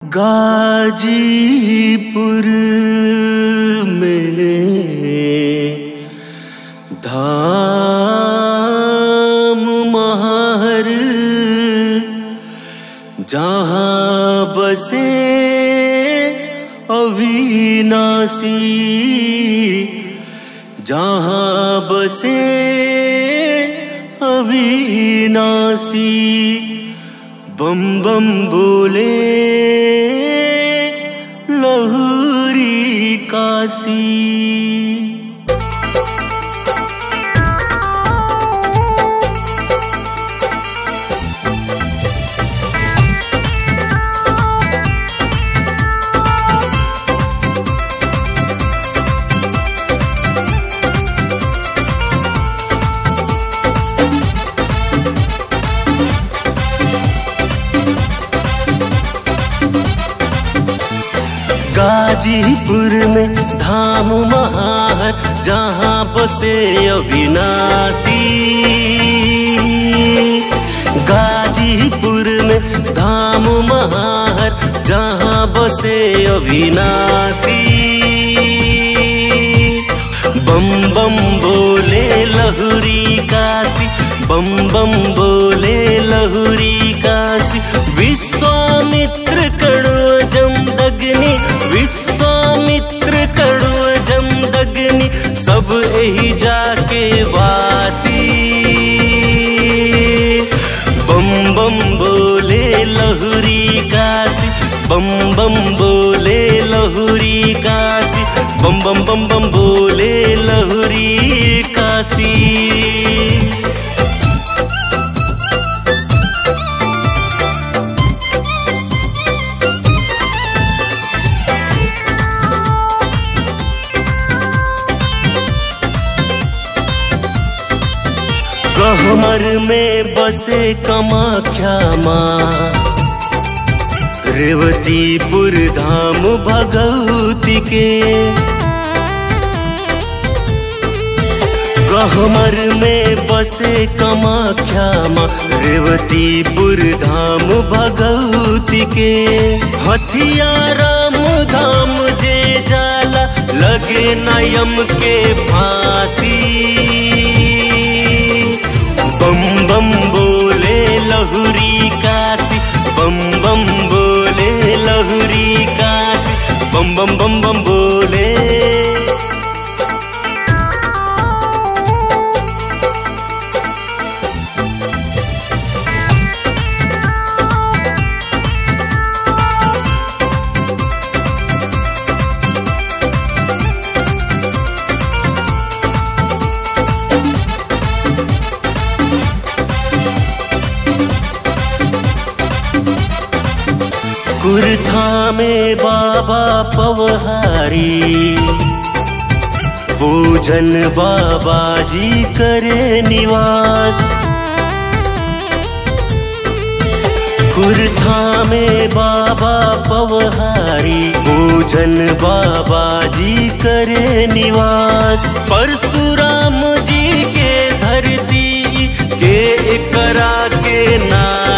गाजीपुर में धाम महर जहाँ बसे अविनाशी जहाँ बसे अविनाशी बम बम बोले लहरी काशी गाजीपुर में धाम महार जहाँ बसे अविनाशी गाजीपुर में धाम महार जहाँ बसे अविनाशी बम बम बोले लहुरी काशी बम बम बोले लहुरी काशी विश्वामित्र कड़ो जमदग्नि विश्वामित्र कड़ो जमदग्नि सब यही जाके वासी बम बम बोले लहुरी काशी बम बम बोले लहुरी काशी बम बम बम बम बोले लहुरी काशी गहमर में बसे कमाख्या माँ रेवतीपुर धाम भगवती के गहमर में बसे कमाख्या माँ रेवतीपुर धाम भगवती के हथिया राम धाम जे जाला लगे नयम के फांसी बम बम बोले लहुरी काशी बम बम बोले लहुरी काशी बम बम बम बम बोले कुर्था में बाबा पवहारी पूजन बाबा जी करे निवास कुर्था में बाबा पवहारी पूजन बाबा जी करे निवास परशुराम जी के धरती के एकरा के नाम